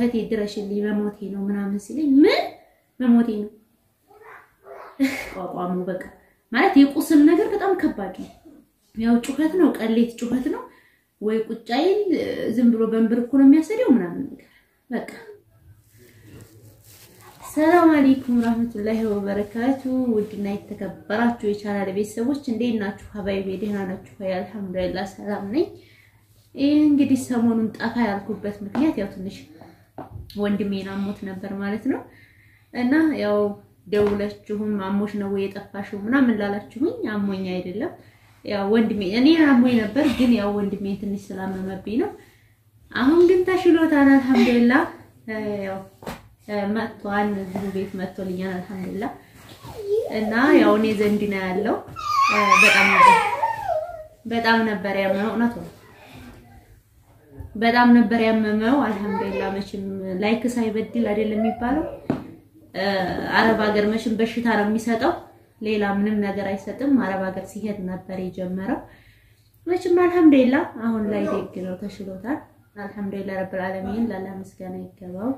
እህቴ ድረሽልኝ መሞቴ ነው ምናምን ሲለኝ ምን መሞቴ ነው ቋቋሙ በቃ ማለት የቁስል ነገር በጣም ከባድ ነው። ያው ጩኸት ነው፣ ቀሌት ጩኸት ነው ወይ ቁጭ አይል ዝም ብሎ በንብርኩ ነው የሚያሰደው ምናምን ነገር በቃ። ሰላም አለይኩም ረህመቱላሂ ወበረካቱ። ውድና የተከበራችሁ የቻናል ቤተሰቦች እንዴት ናችሁ? ሀባይቤ ደህና ናችሁ? አልሐምዱሊላህ ሰላም ነኝ። ይህ እንግዲህ ሰሞኑን ጠፋ ያልኩበት ምክንያት ያው ትንሽ ወንድሜን አሞት ነበር ማለት ነው እና ያው ደውላችሁም አሞሽ ነው ወይ የጠፋሽው ምናምን ላላችሁኝ አሞኝ አይደለም። ያው ወንድሜ እኔ አሞኝ ነበር፣ ግን ያው ወንድሜ ትንሽ ስላመመብኝ ነው። አሁን ግን ተሽሎታል አልሐምዱሊላህ። ያው መጥቷል፣ እዚሁ ቤት መጥቶልኛል አልሐምዱሊላህ። እና ያው እኔ ዘንድ ነው ያለው። በጣም ነበር በጣም ነበር ያመመው፣ እውነት ነው በጣም ነበር ያመመው። አልሐምዱሊላህ መቼም ላይክ ሳይበድል አይደለም የሚባለው አረብ ሀገር መቼም በሽታ ነው የሚሰጠው፣ ሌላ ምንም ነገር አይሰጥም። አረብ ሀገር ሲሄድ ነበር የጀመረው። መቼም አልሐምዱሊላህ አሁን ላይ ደግ ነው፣ ተሽሎታል። አልሐምዱሊላህ ረብል ዓለሚን ላላ ምስጋና ይገባው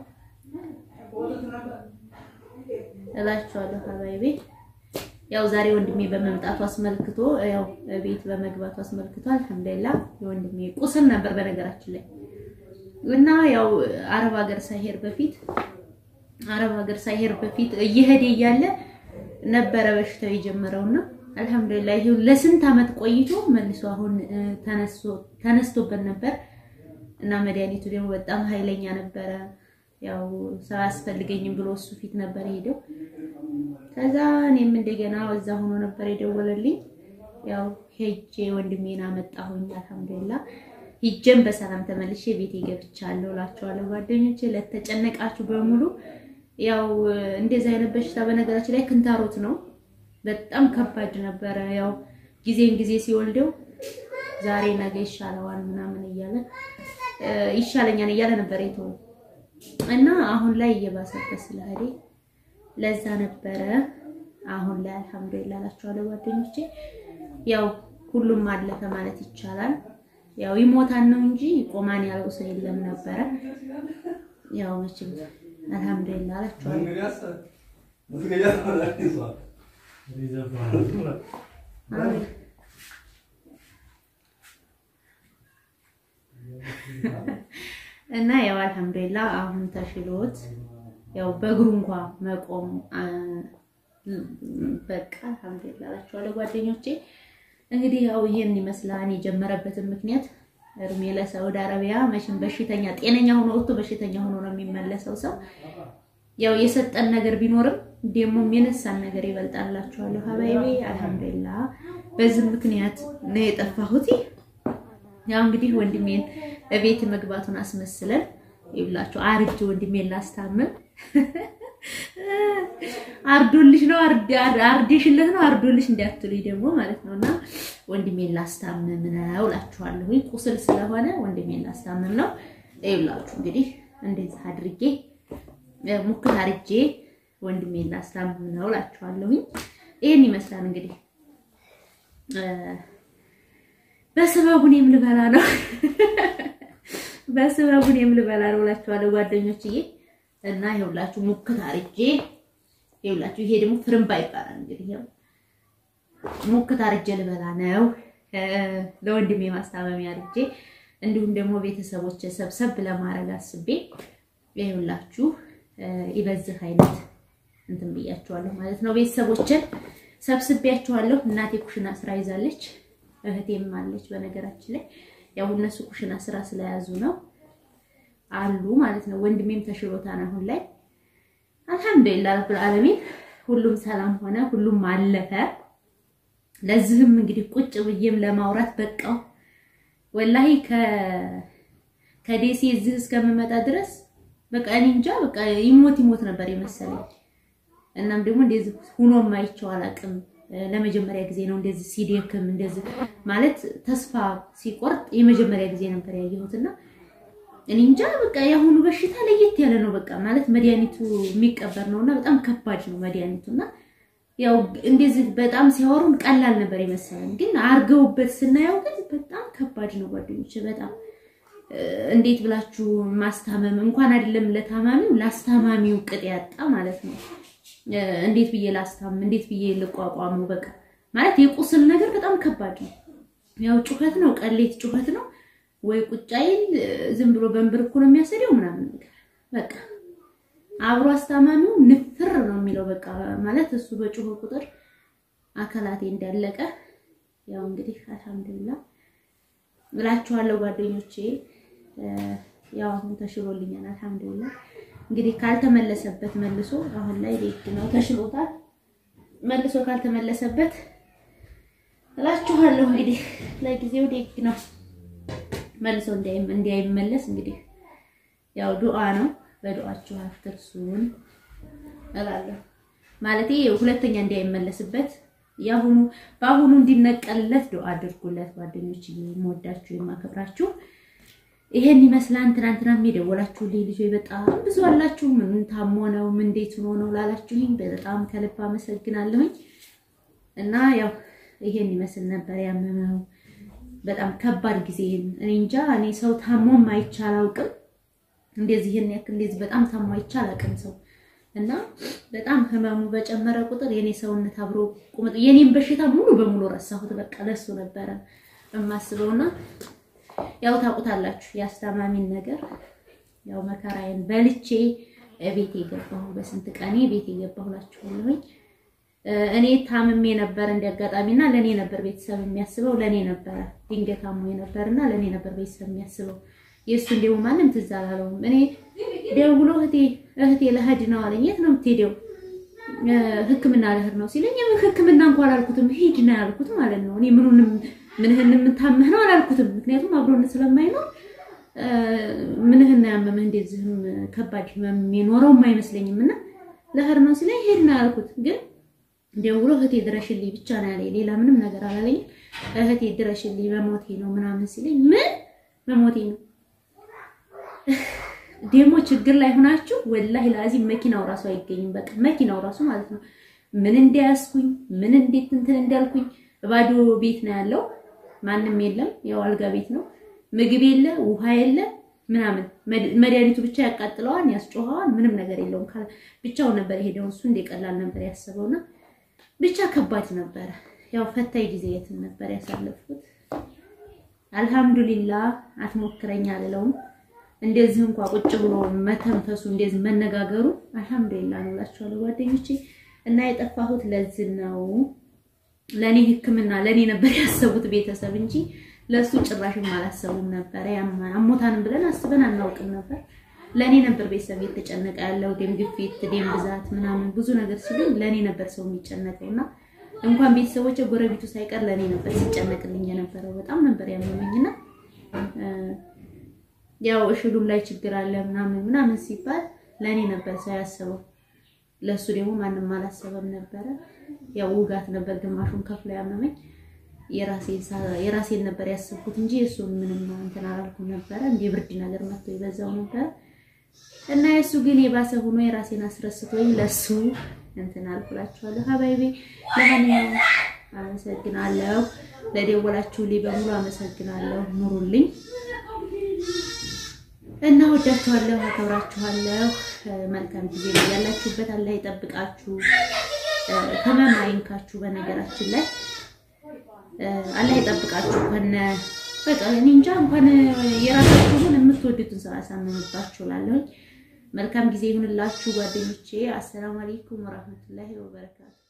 እላችኋለሁ። ሀባይቤ ያው ዛሬ ወንድሜ በመምጣቱ አስመልክቶ ያው ቤት በመግባቱ አስመልክቶ አልሐምዱሊላህ የወንድሜ ቁስል ነበር በነገራችን ላይ እና ያው አረብ ሀገር ሳይሄድ በፊት አረብ ሀገር ሳይሄድ በፊት እየሄደ እያለ ነበረ በሽታው የጀመረውና አልሐምዱሊላህ ይሄው ለስንት ዓመት ቆይቶ መልሶ አሁን ተነስቶበት ነበር እና መድኃኒቱ ደግሞ በጣም ኃይለኛ ነበረ። ያው ሰው አያስፈልገኝም ብሎ እሱ ፊት ነበር ሄደው። ከዛ እኔም እንደገና እዛ ሆኖ ነበር የደወለልኝ። ያው ሄጄ ወንድሜን አመጣሁኝ። አልሐምዱሊላህ ሂጄም በሰላም ተመልሼ ቤቴ ገብቻለሁ እላችኋለሁ ጓደኞቼ ለተጨነቃችሁ በሙሉ ያው እንደዚህ አይነት በሽታ በነገራችን ላይ ክንታሮት ነው። በጣም ከባድ ነበረ። ያው ጊዜን ጊዜ ሲወልደው ዛሬ ነገ ይሻለዋል ምናምን እያለ ይሻለኛል እያለ ነበር የተወው እና አሁን ላይ እየባሰበት ስለሄደ ለዛ ነበረ። አሁን ላይ አልሐምዱሊላህ እላችኋለሁ ጓደኞቼ ያው ሁሉም አለፈ ማለት ይቻላል። ያው ይሞታል ነው እንጂ ቆማን ያለው ሰው የለም ነበረ። ያው መቼም አልሐምዱሊላህ አላችኋለሁ። እና ያው አልሐምዱሊላህ አሁን ተሽሎት ያው በእግሩ እንኳ መቆም በቃ አልሐምዱሊላህ አላችኋለሁ ጓደኞቼ። እንግዲህ ያው ይሄን ይመስላል የጀመረበትን ምክንያት እድሜ ለሳውዲ አረቢያ መቼም በሽተኛ ጤነኛ ሆኖ ወጥቶ በሽተኛ ሆኖ ነው የሚመለሰው ሰው። ያው የሰጠን ነገር ቢኖርም ደግሞ የነሳን ነገር ይበልጣላችኋለሁ ሀባይቤ። አልሐምዱሊላህ በዚህ ምክንያት ነው የጠፋሁት። ያው እንግዲህ ወንድሜን እቤት መግባቱን አስመስለን ይብላችሁ አርጅ ወንድሜን ላስታምም አርዶልሽ ነው አርዴሽለት ነው አርዶልሽ እንዳትሉኝ ደግሞ ማለት ነውና ወንድሜን ላስታምም ነው እላችኋለሁ። ቁስል ስለሆነ ወንድሜን ላስታምም ነው ይብላችሁ። እንግዲህ እንደዚህ አድርጌ ሙክት አርጄ ወንድሜን ላስታምም ነው እላችኋለሁ። ይሄን ይመስላል እንግዲህ በስበቡን የምልበላ ነው በስበቡን የምልበላ ነው እላችኋለሁ ጓደኞችዬ። እና ይኸውላችሁ ሙክት አርጄ ይኸውላችሁ፣ ይሄ ደግሞ ፍርምባ ይባላል። እንግዲህ ይኸው ሙክት አርጄ ልበላ ነው ለወንድሜ ማስታመሚያ አርጄ፣ እንዲሁም ደግሞ ቤተሰቦች ሰብሰብ ለማድረግ አስቤ ይኸውላችሁ ይበዝህ አይነት እንትን ብያችኋለሁ ማለት ነው። ቤተሰቦችን ሰብስቤያችኋለሁ። እናቴ ኩሽና ስራ ይዛለች፣ እህቴም አለች። በነገራችን ላይ ያው እነሱ ኩሽና ስራ ስለያዙ ነው አሉ ማለት ነው። ወንድሜም ተሽሎታል አሁን ላይ አልሐምዱሊላህ ረብል ዓለሚን ሁሉም ሰላም ሆነ፣ ሁሉም አለፈ። ለዚህም እንግዲህ ቁጭ ብዬም ለማውራት በቃው። ወላሂ ከደሴ እዚህ እስከምመጣ ድረስ በቃ እኔ እንጃ በቃ ይሞት ይሞት ነበር የመሰለኝ። እናም ደግሞ እንደዚህ ሁኖም አይቼው አላውቅም። ለመጀመሪያ ጊዜ ነው እንደዚህ ሲደክም እንደዚህ ማለት ተስፋ ሲቆርጥ የመጀመሪያ ጊዜ ነበር ያየሁትና እኔ እንጃ በቃ የአሁኑ በሽታ ለየት ያለ ነው። በቃ ማለት መድኃኒቱ የሚቀበር ነውና በጣም ከባድ ነው መድኃኒቱና ያው እንደዚህ በጣም ሲያወሩን ቀላል ነበር የመሰለን፣ ግን አርገውበት ስናየው ግን በጣም ከባድ ነው ጓደኞች። በጣም እንዴት ብላችሁ ማስታመም እንኳን አይደለም ለታማሚው ላስታማሚው ቅጥ ያጣ ማለት ነው። እንዴት ብዬ ላስታምም፣ እንዴት ብዬ ልቋቋመው? በቃ ማለት የቁስል ነገር በጣም ከባድ ነው። ያው ጩኸት ነው፣ ቀሌት ጩኸት ነው ወይ ቁጫይል ዝም ብሎ በንብርኩ ነው የሚያሰደው ምናምን ነገር በቃ አብሮ አስታማሚው ንፍር ነው የሚለው በቃ ማለት እሱ በጮኸ ቁጥር አካላቴ እንዳለቀ ያው እንግዲህ አልሐምዱሊላህ እላችኋለሁ ጓደኞቼ። ያው አሁን ተሽሎልኛል አልሐምዱሊላህ። እንግዲህ ካልተመለሰበት መልሶ አሁን ላይ ደግ ነው ተሽሎታል። መልሶ ካልተመለሰበት እላችኋለሁ እንግዲህ ለጊዜው ደግ ነው። መልሶ እንዳይመለስ እንግዲህ ያው ዱዓ ነው። በዱዓችሁ አትርሱን እላለሁ። ማለቴ ሁለተኛ እንዳይመለስበት ያሁኑ በአሁኑ እንዲነቀልለት ዱዓ አድርጉለት ጓደኞች፣ የምወዳችሁ የማከብራችሁ ይሄን ይመስላል። ትናንትና የደወላችሁልኝ ልጆች በጣም ብዙ አላችሁ። ምን ታሞ ነው ምን እንዴት ሆኖ ነው ላላችሁኝ በጣም ከልብ አመሰግናለሁኝ። እና ያው ይሄን ይመስል ነበር ያመመው በጣም ከባድ ጊዜ። እኔ እንጃ እኔ ሰው ታሞም አይቼ አላውቅም። እንደዚህ ይሄን ያክል እንደዚህ በጣም ታሞ አይቼ አላውቅም ሰው እና በጣም ህመሙ በጨመረ ቁጥር የኔ ሰውነት አብሮ ቁመጥ የኔን በሽታ ሙሉ በሙሉ ረሳሁት። በቃ ለሱ ነበረ የማስበውና ያው ታውቁታላችሁ የአስታማሚን ነገር ያው መከራዬን በልቼ ቤቴ የገባሁ በስንት ቀኔ ቤቴ የገባሁላችኋለሁኝ። እኔ ታምሜ ነበር እንዲያጋጣሚና ለኔ ነበር ቤተሰብ የሚያስበው ለኔ ነበረ ድንገት አሞኝ ነበርና ለኔ ነበር ቤተሰብ የሚያስበው። የእሱ እንዲሁ ማንም ትዝ አላለውም። እኔ ደውሎ እህቴ እህቴ ለህድ ነው አለኝ። የት ነው የምትሄደው? ሕክምና ልሄድ ነው ሲለኝ ሕክምና እንኳን አላልኩትም ሂድ ነው ያልኩት ማለት ነው። እኔ ምኑንም ምንህን የምታመህ ነው አላልኩትም። ምክንያቱም አብሮነት ስለማይኖር ምንህን ያመመህ እንደዚህም ከባድ ህመም የኖረውም አይመስለኝም እና ልሄድ ነው ሲለኝ ሂድ ነው ያልኩት ግን ደውሎ እህቴ ድረሽልኝ ብቻ ነው ያለኝ። ሌላ ምንም ነገር አላለኝም። እህቴ ድረሽልኝ መሞቴ ነው ምናምን ሲለኝ ምን መሞቴ ነው ደግሞ ችግር ላይ ሆናችሁ ወላሂ ላዚም መኪናው ራሱ አይገኝም። በቃ መኪናው ራሱ ማለት ነው ምን እንዲያስኩኝ ምን እንዴት እንትን እንዳልኩኝ ባዶ ቤት ነው ያለው። ማንም የለም። ያው አልጋ ቤት ነው። ምግብ የለ፣ ውሃ የለ ምናምን መድኃኒቱ ብቻ ያቃጥለዋል፣ ያስጮኸዋል። ምንም ነገር የለውም። ብቻውን ነበር የሄደው። እሱ እንደቀላል ነበር ያሰበውና ብቻ ከባድ ነበረ። ያው ፈታኝ ጊዜ የትን ነበር ያሳለፍኩት። አልሐምዱሊላህ አትሞክረኝ አልለውም። እንደዚህ እንኳ ቁጭ ብሎ መተንፈሱ እንደዚህ መነጋገሩ አልሐምዱሊላህ ነው እላችኋለሁ ጓደኞቼ። እና የጠፋሁት ለዚህ ነው። ለኔ ሕክምና ለኔ ነበር ያሰቡት ቤተሰብ እንጂ ለሱ ጭራሽም አላሰቡም ነበር። አሞታንም ብለን አስበን አናውቅም ነበር። ለኔ ነበር ቤተሰብ የተጨነቀ ያለው ደም ግፊት፣ ደም ብዛት ምናምን ብዙ ነገር ሲሉ ለኔ ነበር ሰው የሚጨነቀውና እንኳን ቤተሰቦች ጎረቤቱ ሳይቀር ለኔ ነበር ሲጨነቅልኝ የነበረው። በጣም ነበር ያመመኝና ያው እሽሉም ላይ ችግር አለ ምናምን ምናምን ሲባል ለኔ ነበር ሰው ያሰበው። ለሱ ደግሞ ማንም አላሰበም ነበረ። ያው ውጋት ነበር ግማሹን ከፍሎ ያመመኝ። የራሴን ነበር ያሰብኩት እንጂ እሱን ምንም እንትን አላልኩም ነበረ። እንደ ብርድ ነገር መጥቶ ይበዛው ነበር እና የእሱ ግን የባሰ ሆኖ የራሴን አስረስቶኝ ለሱ እንትን አልኩላችኋለሁ። ሀባይቤ ለማንኛውም አመሰግናለሁ። ለደወላችሁልኝ በሙሉ አመሰግናለሁ። ኑሩልኝ እና ወዳችኋለሁ፣ አከብራችኋለሁ። መልካም ጊዜ ነው ያላችሁበት። አላህ ይጠብቃችሁ፣ ህመም አይንካችሁ። በነገራችን ላይ አላህ ይጠብቃችሁ። ከነ በቃ እኔ እንጃ እንኳን የራሳችሁን የምትወዱትን ሰው ያሳምንባችሁ እላለሁኝ። መልካም ጊዜ ይሁንላችሁ ጓደኞቼ። አሰላሙ አለይኩም ወራህመቱላሂ ወበረካቱ